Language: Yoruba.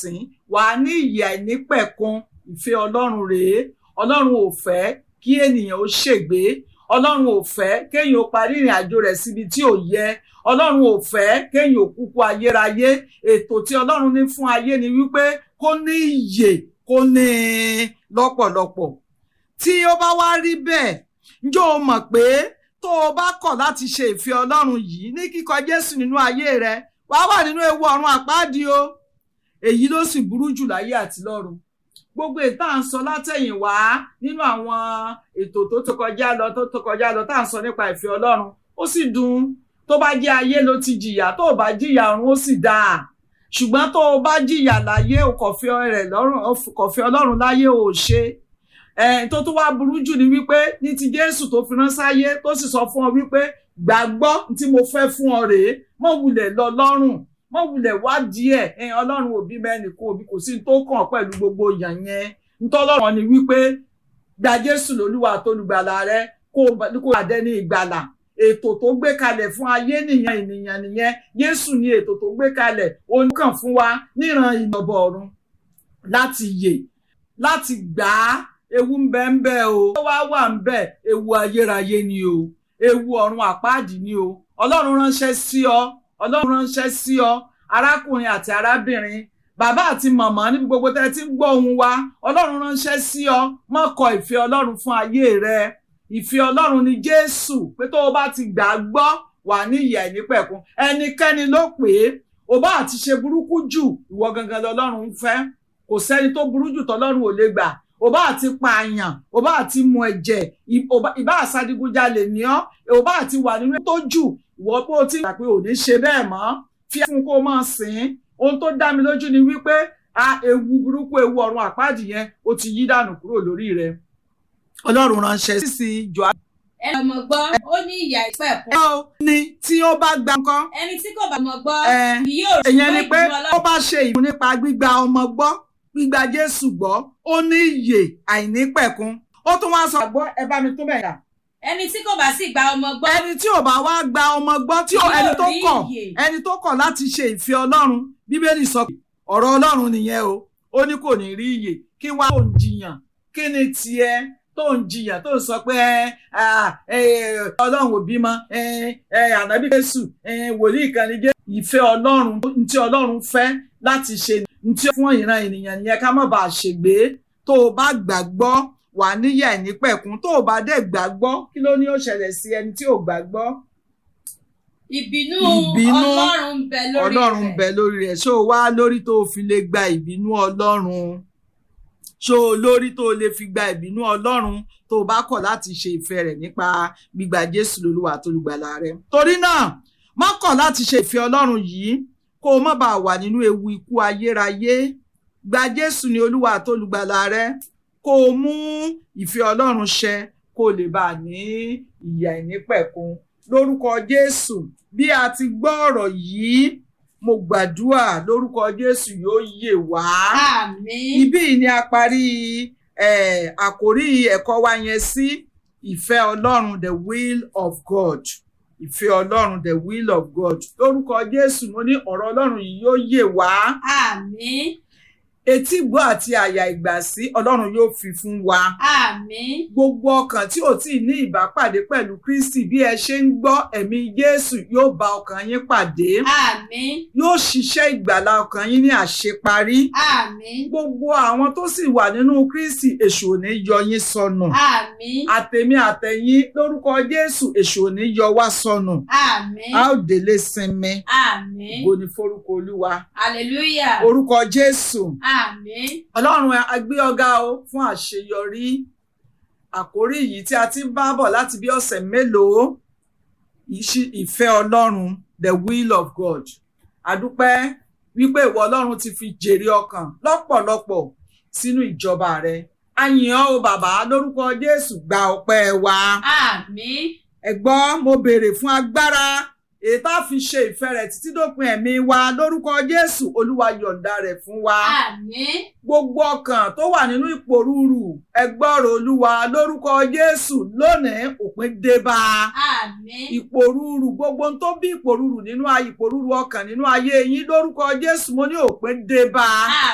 sìn wà á ní ìyè àìnípẹ̀kun ìfẹ́ ọlọ́run rèé ọlọ́run ò fẹ́ kí ènìyàn ó ṣègbé ọlọ́run ò fẹ́ kéèyàn ó parí ìrìn àjò rẹ̀ síbi tí ò yẹ ọlọ́run ò fẹ́ kéèyàn ó kúkú ayérayé ètò tí ọlọ́run ní fún ayé ni wípé kó ní ìyè kó ní lọ́pọ̀lọpọ̀ tí ó bá wá rí bẹ́ẹ̀ ǹjọ́ o mọ̀ pé tó o bá kọ̀ láti ṣe ìfẹ́ ọlọ́run yìí ní kíkọ̀ jésù nínú ayé rẹ wàá wà nínú ewu ọ̀run àpáàdì o èyí ló sì burú jù láyé àti lọ́run gbogbo ètò à ń sọ látẹ̀yìnwá nínú àwọn ètò tó tó kọjá lọ tó tó kọjá lọ tá à ń sọ nípa ìfẹ́ ọlọ́run ó sì dùn tó bá jẹ́ ayé ló ti jìyà tó o bá jìyà ọ̀run ó sì dáa ṣùgbọ́n tó o bá jìyà láyé o kò fi rẹ̀ lọ́rùn o kò fi ọlọ́run láyé o ò ṣe tó tó wá burú jù ni wípé ní ti jésù tó fi ránṣáyé tó sì sọ fún ọ wípé gbàgbọ́ tí mo fẹ́ fún ọ rèé mọ̀ wulẹ̀ lọ lọ́rùn mọ̀ wulẹ̀ wá díẹ̀ ẹ̀yìn ọlọ́run òbí mẹ́ni kó òbí kò sí tó kàn pẹ̀lú gbogbo yàn yẹn ntọ́lọ́run ni wípé gba jésù lólúwa àtolùgbàlà rẹ kó kó àdẹ ní ìgbàlà ètò tó gbé kalẹ̀ fún ayé nìyẹn ènìyàn nìyẹn jésù ni ètò tó gbé kalẹ̀ oníkàn fún wa níran ìnàbọ̀ ọ̀run láti yè láti gbà á ewu ń bẹ ń bẹ o ó wá wà ń bẹ ewu ayérayé ni o ewu ọ̀run àpáàdì ni o ọlọ́run ránṣẹ́ sí ọ ọlọ́run ránṣẹ́ sí ọ arákùnrin àti arábìnrin bàbá àti màmá níbi gbogbo tẹ́ ti ń gbọ́ ohùn wa ọlọ́run ránṣẹ́ sí ọ má kọ̀ ìfẹ́ ọlọ́run fún ayé rẹ ìfẹ́ ọlọ́run ni jésù pé tó o bá ti gbà á gbọ́ wà ní ìyà ìnípẹ̀kun ẹnikẹ́ni ló pè é o bá àti ṣe burúkú jù ìwọ gangan lọ́lọ́run ń fẹ́ kò sẹ́ni tó burú jù tọ́lọ́run ò lè gbà o bá àti pààyàn o bá àti mu ẹ̀jẹ̀ ìbá àsadigunjalè ní ọ́ o bá àti wà nínú tó jù ìwọ pé o ti gbà pé ò ní ṣe bẹ́ẹ̀ mọ́ fi fún kó máa sìn ohun tó dá mi lójú ni wípé a ewu burúkú ewu ọ̀run àpáàdì yẹn ó ti yí dànù kúrò lórí rẹ ọlọ́run ránṣẹ́ sí jọ. ẹni ọmọ gbọ́ ó ní ìyà ìpẹ̀kun. ẹ o ní tí ó bá gba nǹkan. ẹni tí kò bá mọ̀ gbọ́ ẹ kì yóò rí ìyẹn ni pé ìbínú ó bá ṣe ìmú nípa gbígba ọmọ gbọ́ gbígba jésù gbọ́ ó ní ìyè àìnípẹ̀kun ó tún wá sọ. àgbọ̀ ẹ bá mi tó bẹ̀ yà. ẹni tí kò bá sì gba ọmọ gbọ́ ẹni tí ò bá wá gba ọmọ gbọ́ tí ó Yóò ẹni tó rí kọ̀ ìyè. ẹni tó kọ̀ láti ṣe ìfẹ́ ọlọ́run bíbélì sọ pé ọ̀rọ̀ ọlọ́run nìyẹn o ó ní kò ní rí ìyè kí wá tó ń jiyàn kí ni tiẹ̀ tó ń jiyàn tó ń sọ pé ẹ, à, ẹ, ọlọ́run ò bímọ ẹ, ẹ, ànábì jésù ẹ, wòlíì kan ní jésù ìfẹ́ ọlọ́run ntí ọlọ́run fẹ́ láti ṣe ntí fún ìran ènìyàn nìyẹn ká má bàa ṣègbé tó o bá gbàgbọ́ wà níyà ìnípẹ̀kun tó o bá dẹ̀ gbàgbọ́ kí ló ní ó ṣẹlẹ̀ sí ẹni tí ò gbàgbọ́ ìbínú Ìbínú ọlọ́run ń bẹ lórí ọlọ́run rẹ̀. bẹ lórí rẹ̀ ṣó o wá lórí tó o fi lè gba ìbínú ọlọ́run ṣó o lórí tó o lè fi gba ìbínú ọlọ́run tó o bá kọ̀ láti ṣe ìfẹ́ rẹ̀ nípa gbígba jésù lólúwa àtolùgbàlà rẹ̀ torí náà má kọ̀ láti ṣe ìfẹ́ ọlọ́run yìí kó o má bàa wà nínú ewu ikú ayérayé gba jésù ní olúwa àtolùgbàlà rẹ̀ kó o mú ìfẹ́ ọlọ́run ṣẹ kó o lè bàa ní ìyà ìnípẹ̀kun lórúkọ jésù bí a ti gbọ́ ọ̀rọ̀ yìí mo gbàdúrà lórúkọ jésù yóò yè wá. àmín ibí yìí ni a parí eh, àkórí ẹ̀kọ́ wa yẹn sí ìfẹ́ ọlọ́run the will of god ìfẹ́ ọlọ́run the will of god lórúkọ jésù mo ní ọ̀rọ̀ ọlọ́run yìí yóò yè wá àmín etí ìgbọ́ àti àyà ìgbàsí ọlọ́run yóò fi fún wa àmín gbogbo ọkàn tí ò tí ì ní ìbápàdé pẹ̀lú kristi bí ẹ ṣe ń gbọ́ ẹ̀mí jésù yóò bá ọkàn yín pàdé àmín yóò ṣiṣẹ́ ìgbàlá ọkàn yín ní àṣeparí àmín gbogbo àwọn tó sì wà nínú kristi èṣù ò ní yọ yín sọnù àmín àtèmi àtẹ̀yìn lórúkọ jésù èṣù ò ní yọ wá sọnù àmín a ó délé sinmi àmín ògo ni forúkọ olúwa hallelujah orúkọ jésù àmín ọlọ́run a gbé ọ̀gá o fún àṣeyọrí àkórí yìí tí a ti ń bá bọ̀ láti bí ọ̀sẹ̀ mélòó ìṣí- ìfẹ́ ọlọ́run the will of god àdúpẹ́ wípé ìwọ ọlọ́run ti fi jèrè ọkàn lọ́pọ̀lọpọ̀ sínú ìjọba rẹ a yìn ọ́ o bàbá lórúkọ jésù gba ọpẹ́ wa àmín ẹ gbọ́ mo béèrè fún agbára èyí tá a fi ṣe ìfẹ́ rẹ̀ títí dópin ẹ̀mí wa lórúkọ jésù olúwa yọ̀ǹda rẹ̀ fún wa àmín gbogbo ọkàn tó wà nínú ìpòrúurù ẹgbọ́rọ̀ olúwa lórúkọ jésù lónìí òpin dé bá a àmín ìpòrúurù gbogbo ohun tó bí ìpòrúurù nínú ayé ìpòrúurù ọkàn nínú ayé yín lórúkọ jésù mo ní òpin dé bá a